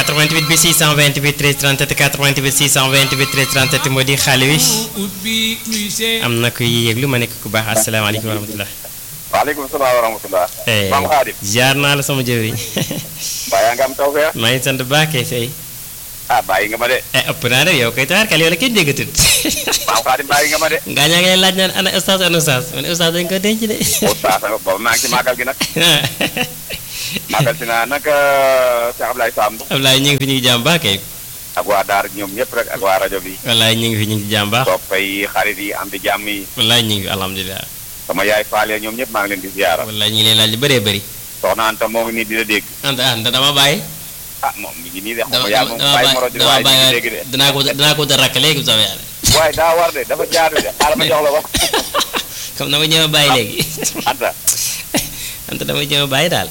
88 bi 628 13 37 88 628 13 37 moo di xaale wi am na kuy yëglu ma nekk ku baax asalaamaaleykum wa rahmatulah. waaleykum salaam wa rahmatulah. maam Xaadim. jaar naa la sama jëwriñ. mbaa yaa ngi am tawfeex. maa ngi sant baax kay fay. ah bàyyi nga ma de. eh ëpp naa de yow kay taxarkal yow la kenn déggatut. maam Xaadim bàyyi nga ma de. ngaa ñaa ngay laaj naan ana ustaas ana ustaas man ustaas dañ ko denc de. ustaas boobu maa ngi ci màggal gi nag. màggal si naa nag Cheikh Ablaye Samb. Ablaye ñu ngi fi ñu ngi jàmm baax kay. ak waa Daara ñoom ñëpp rek ak waa rajo bi. wallaay ñu ngi fi ñu ngi jàmm baax. soppay xarit yi am di jàmm yi. wallaay ñu ngi fi alhamdulilah. sama yaay Faale ñoom ñëpp maa ngi leen di ziyaara. wallaay ñu ngi leen laaj lu bëree bëri. soxna Anta moo ngi nii di la dégg. Anta Anta dama bàyyi. ah moom mi ngi nii de xam dama nga yaa moom bàyyi moro di dama waaye ñu ngi bàyyi dégg de. danaa ko danaa ko wutal rakk léegi bu soobee yàlla. waaye daa war de dafa jaadu de xaaral ma jox la ko. comme dama ñëw a bàyyi léegi. Anta. Anta dama ñëw a bàyyi daal.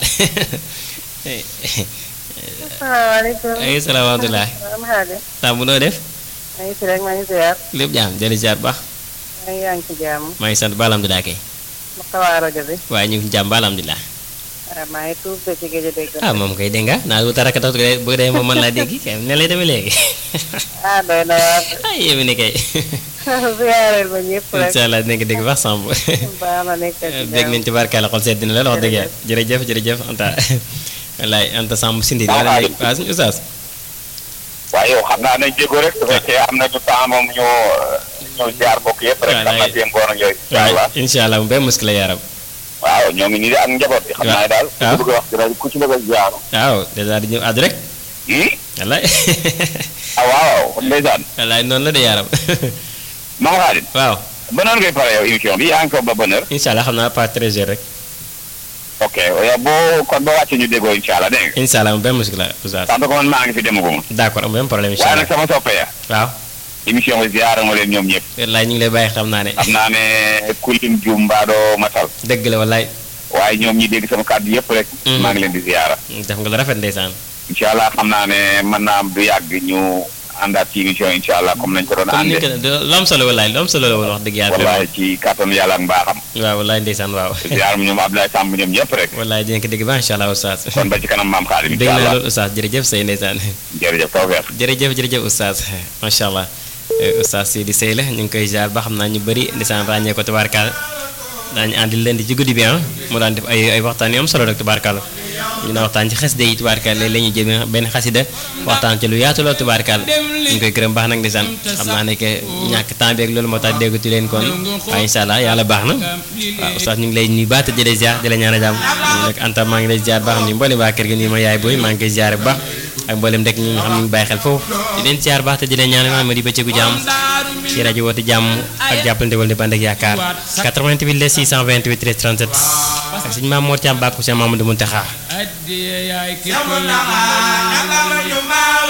asalaamaaleykum. ay salaamaaleykum. maam Xaadi. saa bu noo def. maa ngi si rek maa ngi ziar. lépp jaam jëli ziar baax. maa ngi yaa ngi ci jàmm. maa ngi sant ba alhamdulilah kay. ma xawaa rajo bi. waaye ñu ngi ci jàmm ba alhamdulilah. waaw maa ngi tuub de ci géej a dégg. ah moom kay dégg nga naa wutal rakk tax bu dee moom mën laa dégg kay ne lay demee léegi. ah doy na waar. ah yéen ni kay. ziareel ma ñëpp rek. incha allah dinañ ko dégg baax Samb. baax na nekk ci dégg nañ ci barkaale xol seet dina la wax dëgg yàlla jërëjëf jërëjëf Anta wallaay Anta Samb Sindi. waaw waaw waaw suñu ustaas. waaye yow xam naa nañ jéego rek su fekkee am nañu temps moom ñu ñu ziar bokk yëpp rek. xam naa seen ngoon ak yooyu. incha allah waaw incha allah mu benn muskila yaram. waaw ñoo ngi nii de ak njaboot bi. xam naa daal ku ci bëgg a wax ci rajo ku ci bëgg a ziar. waaw dèjà di ñëw àddu rek. wallaay. ah waaw ndeysaan. wallaay noonu la de yaram. Mame Khadim. waaw. ba noonu ngay pare yow émission bi yaa ngi ko ba bonne heure. incha allah xam naa pas très heures rek. ok yow boo kon ba wàccee ñu déggoo incha allah dégg nga. incha allah mu benn muskila ustaas. sant ko man maa ngi fi demaguma. d' accord am benn problème incha waaye allah nag sama soppe ya waaw. émission bi ziar ma leen ñoom ñëpp. wallaay ñu ngi lay bàyyi xam naa ne. xam naa ne kulim jum mbaadoo matal. dëgg la wallaay. waaye ñoom ñi dégg sama kàddu yëpp rek. maa ngi leen di ziara. def nga lu rafet ndeysaan. incha allah xam naa ne mën naa am du yàgg ñu àndaat ci émission incha allah comme nañ ko doon comme ni àndee. ko lu am solo wallaay lu am solo la woon wax dëgg yàlla. wallaay ci kàttanu yàlla ak mbaaxam. waaw wallaay ndeysaan waaw. ziar mu ñoom Abdoulaye Samb ñoom ñëpp rek. wallaay dinañ ko dégg ba incha allah oustaz. kon ba ci kanam maam Xaadim dégg incha naa allah loolu oustaz jërëjëf say ndeysaan. jërëjëf tawfeex. jërëjëf jërëjëf oustaz macha allah oustaz Sidi Sey la ñu ngi koy jaar ba xam naa ñu bëri ndeysaan ràññee ko tubaarkaal daañu àndil leen di ci guddi bi ah mu daan def ay ay waxtaan yu am solo rek tubaarkaal ñu naan waxtaan ci xasida yi tubaarkaal léeg-léeg ñu jëmee benn xasida waxtaan ci lu yaatu lool tubaarkaal ñu ngi koy gërëm baax nag ndeysaan xam naa ne que ñàkk temps beeg loolu moo tax déggatu leen kon waaye incha allah yàlla baax na waaw oustaz ñu ngi lay nuyu baata di la ziar di la ñaan a jàmm ñu nag Anta maa ngi lay ziar baax ni mboolem waa kër gi nii ma yaay booy maa ngi koy ziar bu baax ak mboolem rek ñi nga xam ne ñu ngi bàyyi xel foofu di leen ziar baax te di leen ñaan ma di bëccëgu jàmm ci rajo woote jàmm ak jàppalante wala di bànd ak yaakaar 88 la 628 13 37 ak suñu maam Mor Thiam Bakku Cheikh Mamadou Mountakha